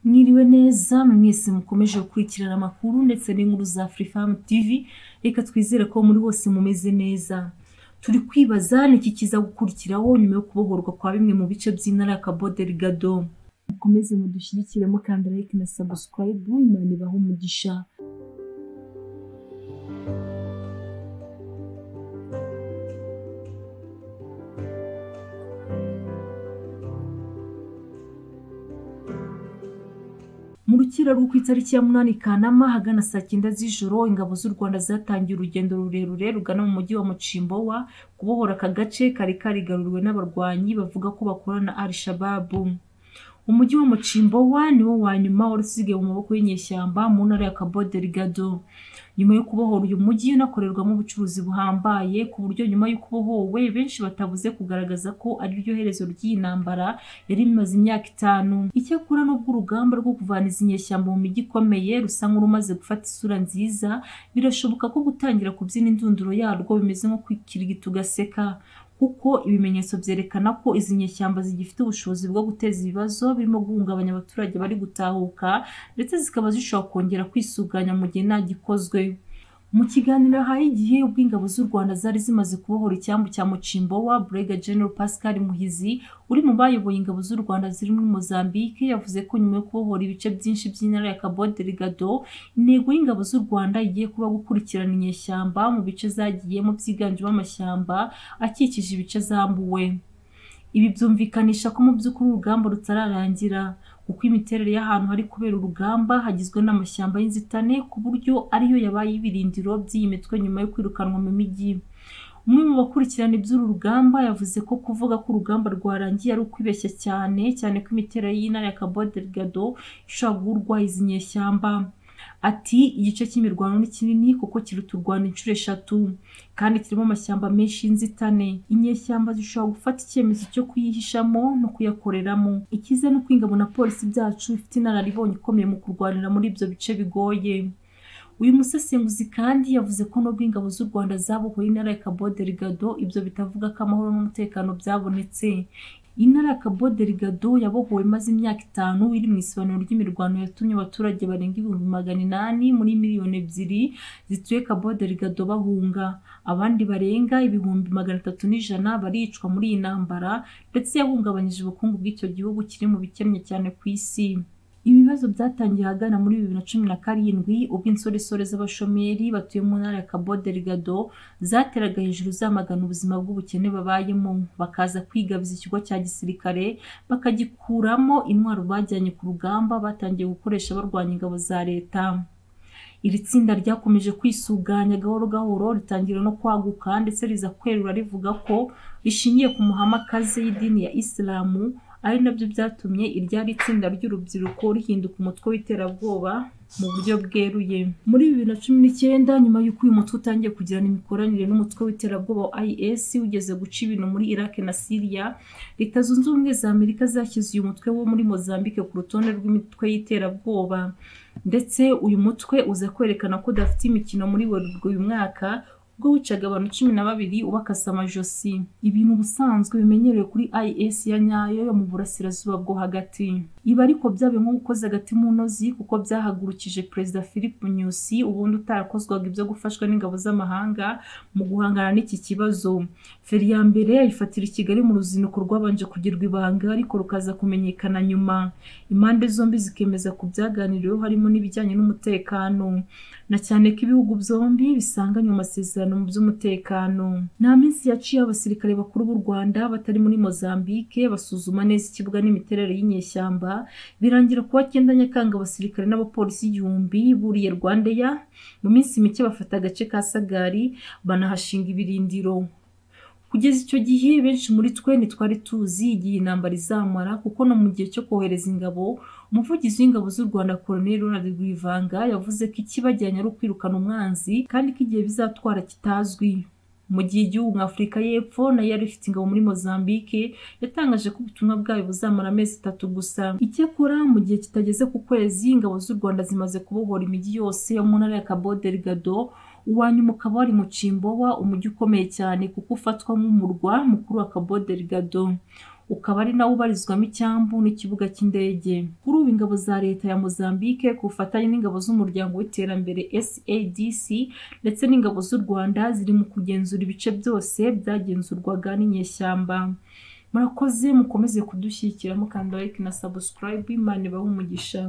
mwiriwe neza mwese mukomeje gukurikirana amakuru ndetse n'inkuru za furifamu tivi reka twizere ko muri bose mumeze neza turi kwibaza niki kiza gukurikiraho nyuma yo kubohorwa kwa bimwe mu bice by'intara ya kaboderi gado mukomeze mudushyigikire mukanda like na sabusikarayibu imana ibahe umugisha mu rukira rwo ku itariki ya munani kanama hagana saa cyenda z'ijoro ingabo z'u rwanda zatangiye urugendo rurerure rugana mu mujyi wa mucimbowa kubohora aka gace kari karigaruriwe n'abarwanyi bavuga ko bakorana na arishababu umujyi wa mucimbowa niwo wa nyuma wari usigaye mu maboko y'inyeshyamba mu ntara ya kaboderi gado nyuma yo kubohora uyu mujyi unakorerwamo ubucuruzi buhambaye ku buryo nyuma y'uko ubohowe benshi batabuze kugaragaza ko ari ryo herezo ry'iyi ntambara yari imaze imyaka itanu icyakora n'ubwo urugamba rwo kuvana izi nyeshyamba mu mijyi ikomeye rusa nk'urumaze gufata isura nziza birashoboka ko gutangira kubyina indunduro yarwo bimeze nko kwikirigita ugaseka kuko ibimenyetso byerekana ko izi nyeshyamba zigifite ubushobozi bwo guteza ibibazo birimo guhungabanya abaturage bari gutahuka ndetse zikaba zishobora kongera kwisuganya mu gihe nta gikozwe mu kiganiro ahaye igihe ubwo ingabo z'u rwanda zari zimaze kubohora icyambu cya mucimbowa burega general pascal muhizi uri mu bayoboye ingabo z'u rwanda ziri muri mozambique yavuze ko nyuma yo kubohora ibice byinshi by'intara ya kaboderi gado intego y'ingabo z'u rwanda igiye kuba gukurikirana inyeshyamba mu bice zagiyemo byiganjemo amashyamba akikije ibice zambuwe ibi byumvikanisha ko mu by'ukuri urugamba rutararangira kuko imiterere y'ahantu hari kubera urugamba hagizwe n'amashyamba y'inzitane ku buryo ariyo yabaye ibirindiro by'iyi mitwe nyuma yo kwirukanwa mu mijyi umwe mu bakurikirana iby'uru rugamba yavuze ko kuvuga ko urugamba rwarangiye ari ukwibeshya cyane cyane ko imiterere y'intara ya kaboderi gado ishobora guhurwa izi nyeshyamba ati igice cy'imirwano ni kinini kuko kiruta u rwanda inshuro eshatu kandi kirimo amashyamba menshi y'inzitane inyeshyamba zishobora gufata icyemezo cyo kuyihishamo no kuyakoreramo ikiza ni uko ingabo na polisi byacu ifite inararibonye ikomeye mu kurwanira muri ibyo bice bigoye uyu musesenguzi kandi yavuze ko nubwo ingabo z'u rwanda zabohoye intara ya kaboderi gado ibyo bitavuga ko amahoro n'umutekano byabonetse intara ya kaboderi gado yabohowe imaze imyaka itanu iri mu isobanuro ry'imirwano yatumye abaturage barenga ibihumbi magana inani muri miliyoni ebyiri zituye kaboderi gado bahunga abandi barenga ibihumbi magana atatu n'ijana baricwa muri iyi ntambara ndetse yahungabanyije ubukungu bw'icyo gihugu kiri mu bikennye cyane ku isi ibibazo byatangiye ahagana muri bibiri na cumi na karindwi ubwo insoresore z'abashomeri batuye mu ntara ya kaboderi gado zateraga hejuru zamagana ubuzima bw'ubukene babayemo bakaza kwigabiza ikigo cya gisirikare bakagikuramo intwaro bajyanye ku rugamba batangiye gukoresha barwanya ingabo za leta iri tsinda ryakomeje kwisuganya gahoro gahoro ritangira no kwaguka ndetse riza kwerura rivuga ko rishingiye ku muhamakazi y'idini ya isilamu ari nabyo byatumye iryari itsinda ry'urubyiruko rihinduka umutwe w'iterabwoba mu buryo bweruye muri bibiri na cumi n'icyenda nyuma y'uko uyu mutwe utangiye kugirana imikoranire n'umutwe w'iterabwoba wa is ugeze guca ibintu muri iraq na syria leta zunze ubumwe za amerika zashyize uyu mutwe wo muri mozambique ku rutonde rw'imitwe y'iterabwoba ndetse uyu mutwe uza kwerekana ko udafite imikino muri werurwe uyu mwaka ubwo wicaga abantu cumi na babiri ubakasa amajosi ibintu ubusanzwe bimenyerewe kuri is ya nyayo yo mu burasirazuba bwo hagati ibi ariko byabaye nko gukoza agati mu ntozi kuko byahagurukije perezida philip nyusi ubundi utarakozwaga ibyo gufashwa n'ingabo z'amahanga mu guhangana n'iki kibazo feri ya mbere yayifatira i kigali mu ruzinduko rwabanje kugirwa ibanga ariko rukaza kumenyekana nyuma impande zombi zikemeza ku byaganiriweho harimo n'ibijyanye n'umutekano na cyane ko ibihugu byombi bisanganywe amasezerano mu by'umutekano nta minsi yaciye abasirikare bakuru b'u rwanda batari muri mozambique basuzuma neza ikibuga n'imiterere y'inyeshyamba birangira kuwa cyenda nyakanga abasirikare n'abapolisi igihumbi buriye rwandeya mu minsi mike bafata agace ka sagari banahashinga ibirindiro kugeza icyo gihe benshi muri twe ntitwari tuzi igihe intambara izamara kuko no mu gihe cyo kohereza ingabo umuvugizi w'ingabo z'u rwanda colonel ronald rwivanga yavuze ko ikibajyanye ari ukwirukana umwanzi kandi ko igihe bizatwara kitazwi mu gihe igihugu nka afurika y'epfo nayo yari ifite ingabo muri mozambique yatangaje ko ubutumwa bwayo buzamara amezi atatu gusa icyakora mu gihe kitageze ku kwezi ingabo z'u rwanda zimaze kubohora imijyi yose yo mu ntara ya kaboderi gado uwa nyuma ukaba wari mu cimbowa umujyi ukomeye cyane kuko ufatwa nk'umurwa mukuru wa kaboderi gado ukaba ari nawo ubarizwamo icyambu n'ikibuga cy'indege kuri ubu ingabo za leta ya Mozambique ku bufatanye n'ingabo z'umuryango w'iterambere SADC ndetse n'ingabo z'u Rwanda ziri mu kugenzura ibice byose byagenzurwaga n'inyeshyamba murakoze mukomeze kudushyigikiramo kanda like na subscribe imana ibahe umugisha